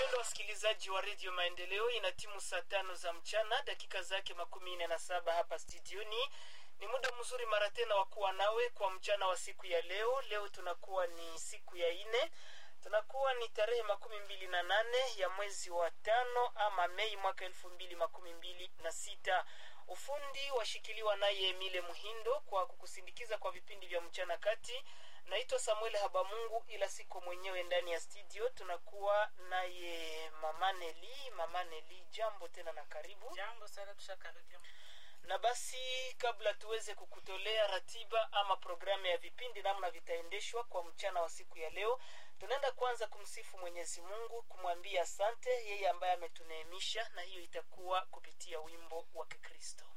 Wapendwa wasikilizaji wa redio Maendeleo, ina timu saa tano za mchana dakika zake makumi nne na saba hapa studioni. Ni muda mzuri mara tena wa kuwa nawe kwa mchana wa siku ya leo. Leo tunakuwa ni siku ya ine, tunakuwa ni tarehe makumi mbili na nane ya mwezi wa tano ama Mei mwaka elfu mbili makumi mbili na sita. Ufundi washikiliwa naye Emile Muhindo kwa kukusindikiza kwa vipindi vya mchana kati. Naitwa Samuel Habamungu, ila siko mwenyewe ndani ya studio. Tunakuwa naye Mama Neli. Mama Neli, jambo tena na karibu. Jambo sana, tushakaribia. Na basi kabla tuweze kukutolea ratiba ama programu ya vipindi namna vitaendeshwa kwa mchana wa siku ya leo, tunaenda kwanza kumsifu Mwenyezi Mungu, kumwambia asante yeye ambaye ametuneemisha, na hiyo itakuwa kupitia wimbo wa Kikristo.